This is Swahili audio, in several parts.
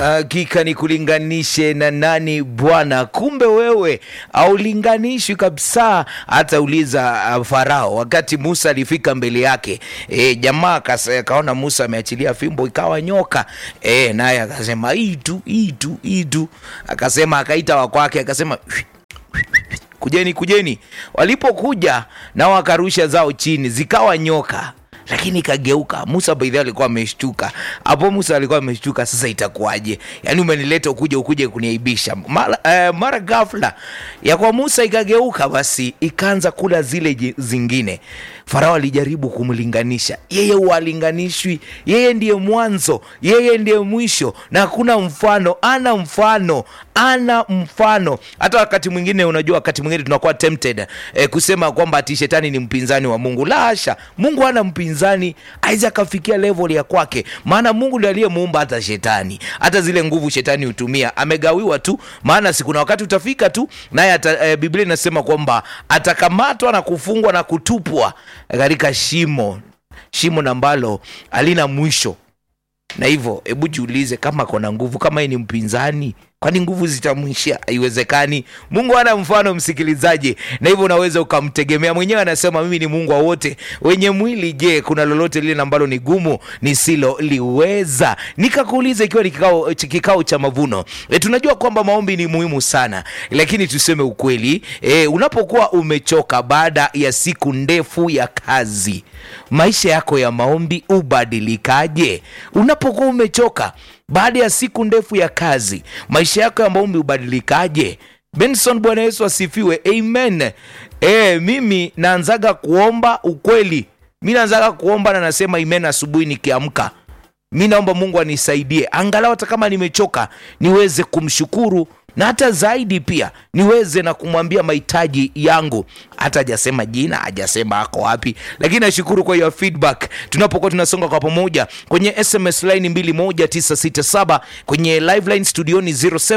Hakika ni kulinganishe na nani Bwana? Kumbe wewe haulinganishwi kabisa. Hata uliza uh, Farao wakati Musa alifika mbele yake e, jamaa akasa- akaona Musa ameachilia fimbo ikawa nyoka e, naye akasema hii tu hii tu hii tu, akasema akaita wakwake akasema kujeni kujeni. Walipokuja nao wakarusha zao chini, zikawa nyoka lakini ikageuka. Musa baidhi alikuwa ameshtuka hapo. Musa alikuwa ameshtuka, sasa itakuwaje? Yaani umenileta ukuje ukuje kuniaibisha mara, eh, mara ghafla ya kwa Musa ikageuka, basi ikaanza kula zile ji- zingine. Farao alijaribu kumlinganisha, yeye hualinganishwi, yeye ndiye mwanzo, yeye ndiye mwisho, na hakuna mfano, ana mfano, ana mfano. Hata wakati mwingine, unajua, wakati mwingine tunakuwa tempted eh, kusema kwamba ati shetani ni mpinzani wa Mungu. La hasha, Mungu hana mpinzani, awezi akafikia level ya kwake, maana Mungu ndiye aliyemuumba hata shetani. Hata zile nguvu shetani hutumia amegawiwa tu, maana si kuna wakati utafika tu naye ata- eh, Biblia inasema kwamba atakamatwa na kufungwa na kutupwa katika shimo, shimo na ambalo halina mwisho na hivyo hebu jiulize, kama kona nguvu, kama yeye ni mpinzani, kwani nguvu zitamwishia? Haiwezekani. Mungu hana mfano, msikilizaji, na hivyo unaweza ukamtegemea mwenyewe. Anasema mimi ni Mungu wa wote wenye mwili. Je, kuna lolote lile ambalo ni gumu nisiloliweza? Nikakuuliza, ikiwa ni kikao, kikao cha mavuno e, tunajua kwamba maombi ni muhimu sana, lakini tuseme ukweli e, unapokuwa umechoka baada ya siku ndefu ya kazi, maisha yako ya maombi hubadilikaje? Unapokuwa umechoka baada ya siku ndefu ya kazi, maisha yako ya maombi hubadilikaje? Benson, Bwana Yesu asifiwe, amen. E, mimi naanzaga kuomba ukweli, mi naanzaga kuomba na nasema amen asubuhi nikiamka mi naomba mungu anisaidie angalau hata kama nimechoka niweze kumshukuru na hata zaidi pia niweze na kumwambia mahitaji yangu hata hajasema jina hajasema ako wapi lakini nashukuru kwa hiyo feedback tunapokuwa tunasonga kwa pamoja kwenye sms line 21967 kwenye live line studioni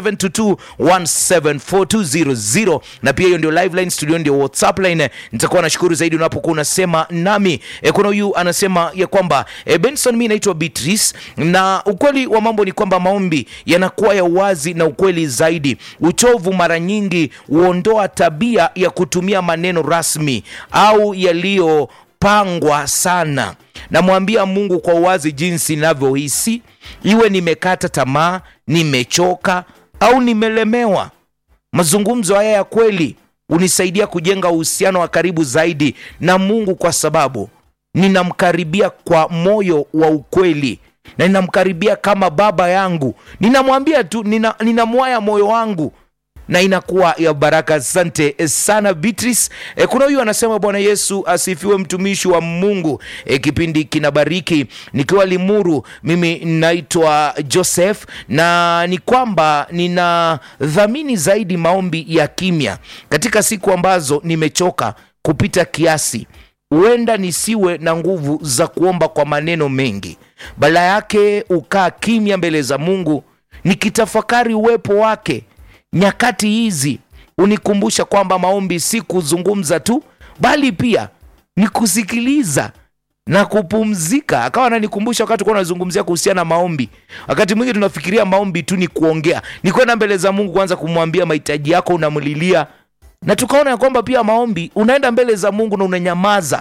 0722174200 na pia hiyo ndio live line studioni ndio whatsapp line nitakuwa nashukuru zaidi unapokuwa unasema nami e, kuna huyu anasema ya kwamba e, benson mi naitwa beatrice na ukweli wa mambo ni kwamba maombi yanakuwa ya uwazi na ukweli zaidi uchovu mara nyingi huondoa tabia ya kutumia maneno rasmi au yaliyopangwa sana namwambia mungu kwa uwazi jinsi ninavyohisi iwe nimekata tamaa nimechoka au nimelemewa mazungumzo haya ya kweli hunisaidia kujenga uhusiano wa karibu zaidi na mungu kwa sababu ninamkaribia kwa moyo wa ukweli na ninamkaribia kama baba yangu ninamwambia tu nina, ninamwaya moyo wangu na inakuwa ya baraka asante sana beatrice e, kuna huyu anasema bwana yesu asifiwe mtumishi wa mungu e, kipindi kinabariki nikiwa limuru mimi naitwa joseph na ni kwamba ninadhamini zaidi maombi ya kimya katika siku ambazo nimechoka kupita kiasi huenda nisiwe na nguvu za kuomba kwa maneno mengi bala yake ukaa kimya mbele za mungu nikitafakari uwepo wake nyakati hizi hunikumbusha kwamba maombi si kuzungumza tu bali pia ni kusikiliza na kupumzika akawa ananikumbusha wakati kuwa unazungumzia kuhusiana na maombi wakati mwingi tunafikiria maombi tu ni kuongea ni kwenda mbele za mungu kwanza kumwambia mahitaji yako unamlilia na tukaona ya kwamba pia maombi unaenda mbele za mungu na unanyamaza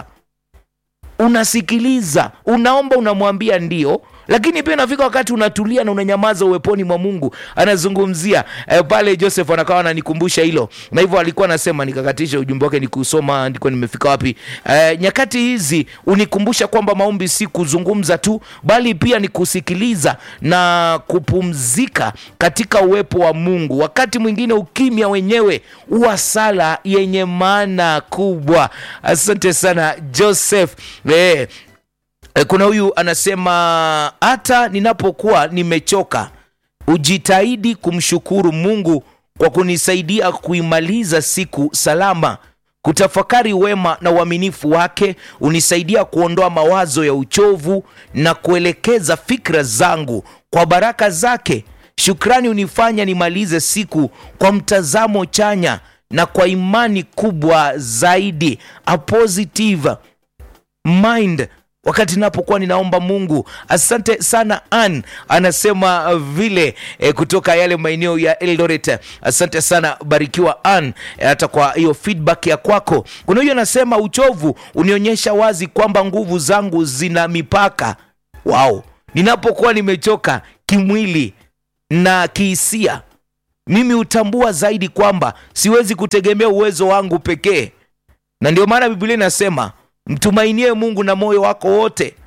unasikiliza unaomba unamwambia ndio lakini pia inafika wakati unatulia na unanyamaza uweponi mwa mungu anazungumzia eh, pale joseph anakawa ananikumbusha hilo na hivyo alikuwa anasema nikakatisha ujumbe wake nikusoma ndikuwa nimefika wapi eh, nyakati hizi unikumbusha kwamba maombi si kuzungumza tu bali pia ni kusikiliza na kupumzika katika uwepo wa mungu wakati mwingine ukimya wenyewe huwa sala yenye maana kubwa asante sana joseph eh, E, kuna huyu anasema hata ninapokuwa nimechoka hujitahidi kumshukuru mungu kwa kunisaidia kuimaliza siku salama kutafakari wema na uaminifu wake hunisaidia kuondoa mawazo ya uchovu na kuelekeza fikra zangu kwa baraka zake shukrani hunifanya nimalize siku kwa mtazamo chanya na kwa imani kubwa zaidi a positive mind wakati napokuwa ninaomba Mungu. Asante sana Ann, anasema uh, vile eh, kutoka yale maeneo ya Eldoret. Asante sana, barikiwa Ann, eh, hata kwa hiyo feedback ya kwako. Kuna huyo anasema uchovu unionyesha wazi kwamba nguvu zangu zina mipaka. Wow, ninapokuwa nimechoka kimwili na kihisia, mimi hutambua zaidi kwamba siwezi kutegemea uwezo wangu pekee, na ndio maana Biblia inasema mtumainie Mungu na moyo wako wote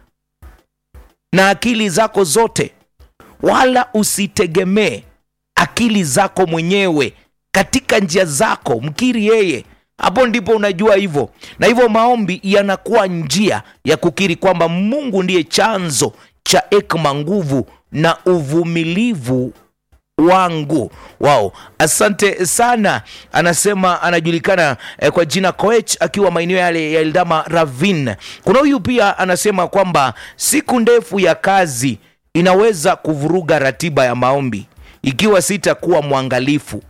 na akili zako zote, wala usitegemee akili zako mwenyewe. Katika njia zako mkiri yeye, hapo ndipo unajua hivyo. Na hivyo maombi yanakuwa njia ya kukiri kwamba Mungu ndiye chanzo cha hekima, nguvu na uvumilivu wangu. Wao, asante sana. Anasema anajulikana eh, kwa jina Koech akiwa maeneo yale ya Eldama Ravine. Kuna huyu pia anasema kwamba siku ndefu ya kazi inaweza kuvuruga ratiba ya maombi ikiwa sitakuwa mwangalifu,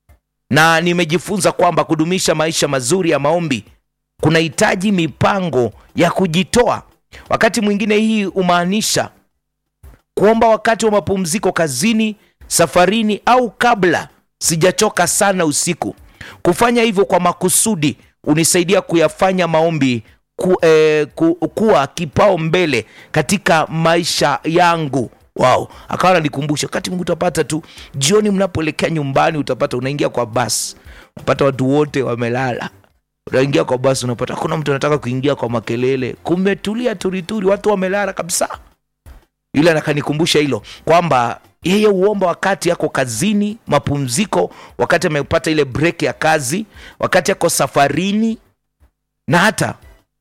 na nimejifunza kwamba kudumisha maisha mazuri ya maombi kunahitaji mipango ya kujitoa. Wakati mwingine hii humaanisha kuomba wakati wa mapumziko kazini, safarini au kabla sijachoka sana usiku. Kufanya hivyo kwa makusudi hunisaidia kuyafanya maombi ku, eh, ku, kuwa kipao mbele katika maisha yangu. Wow, akawa ananikumbusha wakati Mungu utapata tu jioni, mnapoelekea nyumbani, utapata unaingia kwa basi, unapata watu wote wamelala unaingia kwa basi, unapata hakuna mtu anataka kuingia kwa makelele, kumetulia turituri, watu wamelala kabisa. Yule anakanikumbusha hilo kwamba yeye huomba wakati yako kazini, mapumziko, wakati amepata ile break ya kazi, wakati yako safarini, na hata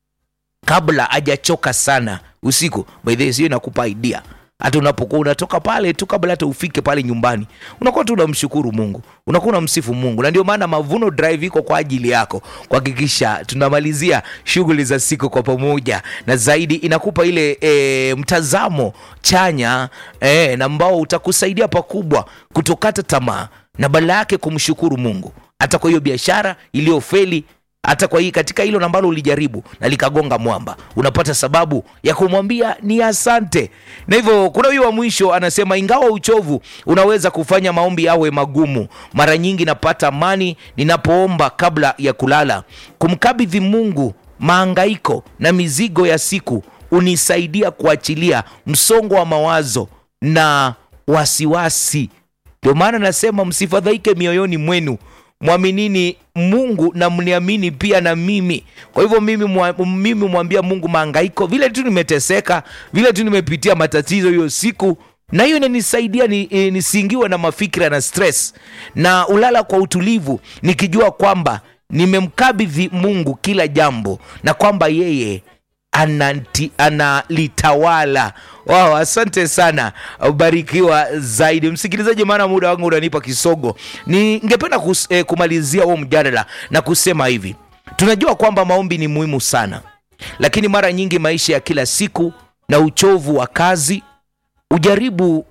kabla hajachoka sana usiku. By the way, sio inakupa idea hata unapokuwa unatoka pale tu, kabla hata ufike pale nyumbani, unakuwa tu unamshukuru Mungu, unakuwa unamsifu Mungu. Na ndio maana Mavuno Drive iko kwa ajili yako, kuhakikisha tunamalizia shughuli za siku kwa pamoja, na zaidi inakupa ile e, mtazamo chanya e, na ambao utakusaidia pakubwa kutokata tamaa na badala yake kumshukuru Mungu hata kwa hiyo biashara iliyofeli hata kwa hii katika hilo ambalo ulijaribu na likagonga mwamba, unapata sababu ya kumwambia ni asante. Na hivyo kuna huyu wa mwisho anasema, ingawa uchovu unaweza kufanya maombi yawe magumu, mara nyingi napata amani ninapoomba kabla ya kulala. Kumkabidhi Mungu maangaiko na mizigo ya siku unisaidia kuachilia msongo wa mawazo na wasiwasi. Ndio maana nasema msifadhaike mioyoni mwenu mwaminini Mungu na mniamini pia na mimi. Kwa hivyo mimi mwa, mimi mwambia Mungu maangaiko, vile tu nimeteseka, vile tu nimepitia matatizo hiyo siku, na hiyo inanisaidia ni, e, nisiingiwe na mafikira na stress, na ulala kwa utulivu nikijua kwamba nimemkabidhi Mungu kila jambo na kwamba yeye ananti, analitawala. Wow, asante sana, ubarikiwa zaidi msikilizaji, maana muda wangu unanipa kisogo. Ningependa kus, eh, kumalizia huo mjadala na kusema hivi, tunajua kwamba maombi ni muhimu sana, lakini mara nyingi maisha ya kila siku na uchovu wa kazi ujaribu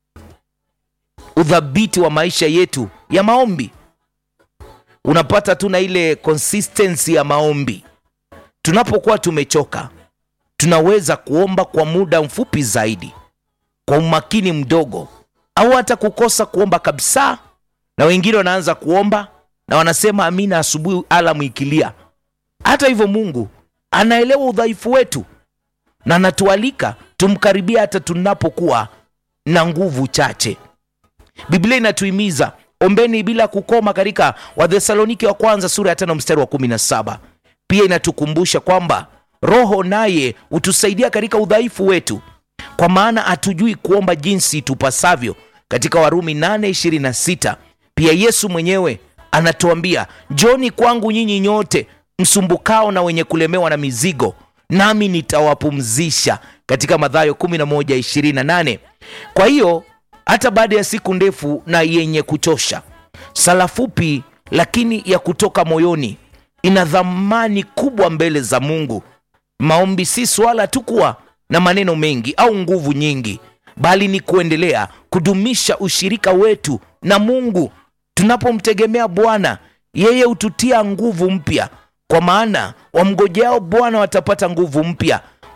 udhabiti wa maisha yetu ya maombi. Unapata tuna ile consistency ya maombi tunapokuwa tumechoka tunaweza kuomba kwa muda mfupi zaidi, kwa umakini mdogo, au hata kukosa kuomba kabisa. Na wengine wanaanza kuomba na wanasema amina asubuhi alamu ikilia. Hata hivyo, Mungu anaelewa udhaifu wetu na anatualika tumkaribia hata tunapokuwa na nguvu chache. Biblia inatuhimiza ombeni bila kukoma, katika Wathesalonike wa kwanza sura ya tano mstari wa kumi na saba. Pia inatukumbusha kwamba Roho naye hutusaidia katika udhaifu wetu, kwa maana hatujui kuomba jinsi tupasavyo, katika Warumi 8:26. Pia Yesu mwenyewe anatuambia, njoni kwangu nyinyi nyote msumbukao na wenye kulemewa na mizigo, nami nitawapumzisha, katika Mathayo 11:28. Kwa hiyo hata baada ya siku ndefu na yenye kuchosha, sala fupi lakini ya kutoka moyoni ina dhamani kubwa mbele za Mungu. Maombi si swala tu kuwa na maneno mengi au nguvu nyingi, bali ni kuendelea kudumisha ushirika wetu na Mungu. Tunapomtegemea Bwana, yeye hututia nguvu mpya, kwa maana wamngojeao Bwana watapata nguvu mpya,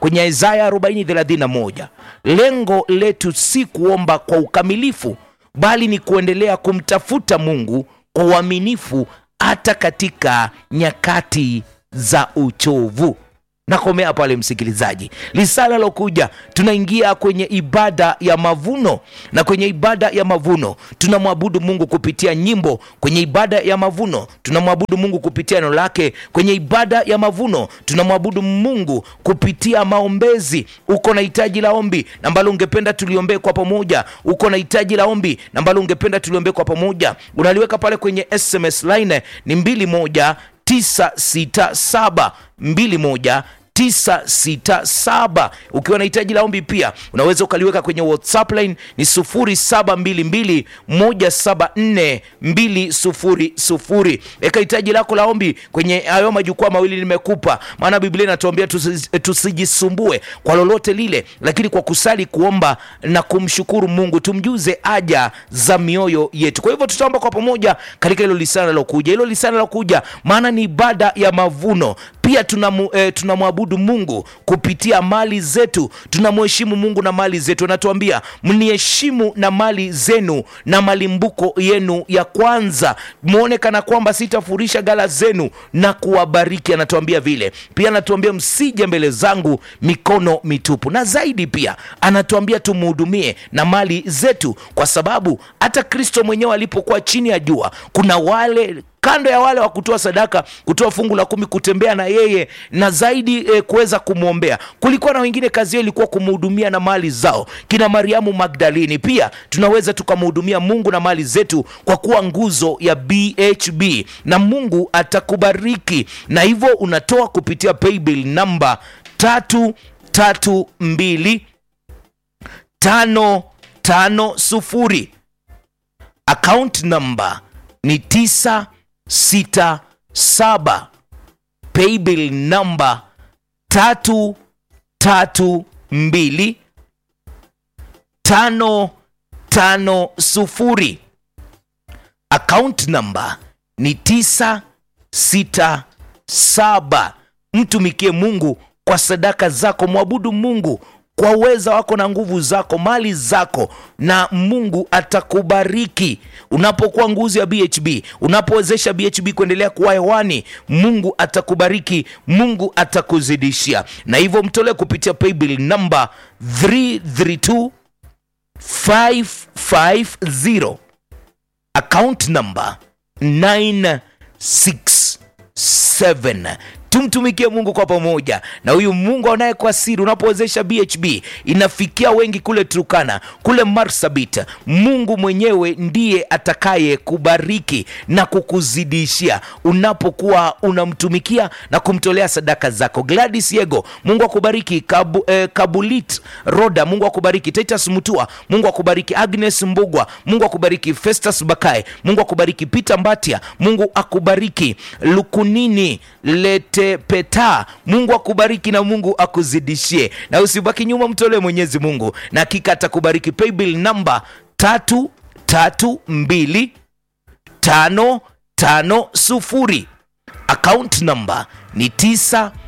kwenye Isaya 40:31, lengo letu si kuomba kwa ukamilifu, bali ni kuendelea kumtafuta Mungu kwa uaminifu hata katika nyakati za uchovu. Nakomea pale msikilizaji. Lisala lokuja, tunaingia kwenye ibada ya mavuno, na kwenye ibada ya mavuno tunamwabudu Mungu kupitia nyimbo. Kwenye ibada ya mavuno tunamwabudu Mungu kupitia neno lake. Kwenye ibada ya mavuno tunamwabudu Mungu kupitia maombezi. Uko na hitaji la ombi na ambalo ungependa tuliombee kwa pamoja, uko na hitaji la ombi na ambalo ungependa tuliombee kwa pamoja, unaliweka pale kwenye SMS line ni mbili moja 967 21 967. Ukiwa na hitaji la ombi pia unaweza ukaliweka kwenye WhatsApp line ni 0722 174 200. Weka hitaji lako la ombi kwenye hayo majukwaa mawili nimekupa, maana Biblia inatuambia tusi- tusijisumbue kwa lolote lile, lakini kwa kusali, kuomba na kumshukuru Mungu tumjuze haja za mioyo yetu. Kwa hivyo tutaomba kwa pamoja katika hilo lisana lilokuja, hilo lisana lilokuja, maana ni ibada ya mavuno pia tunamu, eh, tunamwabudu Mungu kupitia mali zetu, tunamheshimu Mungu na mali zetu. Anatuambia mniheshimu na mali zenu na malimbuko yenu ya kwanza, mwone kana kwamba sitafurisha gala zenu na kuwabariki. Anatuambia vile pia, anatuambia msije mbele zangu mikono mitupu, na zaidi pia anatuambia tumhudumie na mali zetu, kwa sababu hata Kristo mwenyewe alipokuwa chini ya jua, kuna wale kando ya wale wa kutoa sadaka, kutoa fungu la kumi, kutembea na yeye na zaidi e, kuweza kumwombea. Kulikuwa na wengine kazi yao ilikuwa kumhudumia na mali zao, kina Mariamu Magdalini. Pia tunaweza tukamhudumia Mungu na mali zetu kwa kuwa nguzo ya BHB na Mungu atakubariki, na hivyo unatoa kupitia paybill namba tatu tatu mbili tano tano sufuri account number ni tisa sita saba paybill namba tatu tatu mbili tano tano sufuri account number ni tisa sita saba mtumikie mungu kwa sadaka zako mwabudu mungu kwa uweza wako na nguvu zako mali zako na mungu atakubariki unapokuwa nguzo ya bhb unapowezesha bhb kuendelea kuwa hewani mungu atakubariki mungu atakuzidishia na hivyo mtolee kupitia paybill namba 332 550 account number 967 tumtumikie mungu kwa pamoja na huyu mungu anaye kwa siri unapowezesha bhb inafikia wengi kule turukana kule marsabit mungu mwenyewe ndiye atakaye kubariki na kukuzidishia unapokuwa unamtumikia na kumtolea sadaka zako gladys yego mungu akubariki Kabu, eh, kabulit roda mungu akubariki titus mutua mungu akubariki agnes mbugwa mungu akubariki festus bakae mungu akubariki peter mbatia mungu akubariki lukunini lete peta mungu akubariki na mungu akuzidishie na usibaki nyuma mtolee mwenyezi mungu na hakika atakubariki paybill namba tatu tatu mbili tano tano sufuri account number ni tisa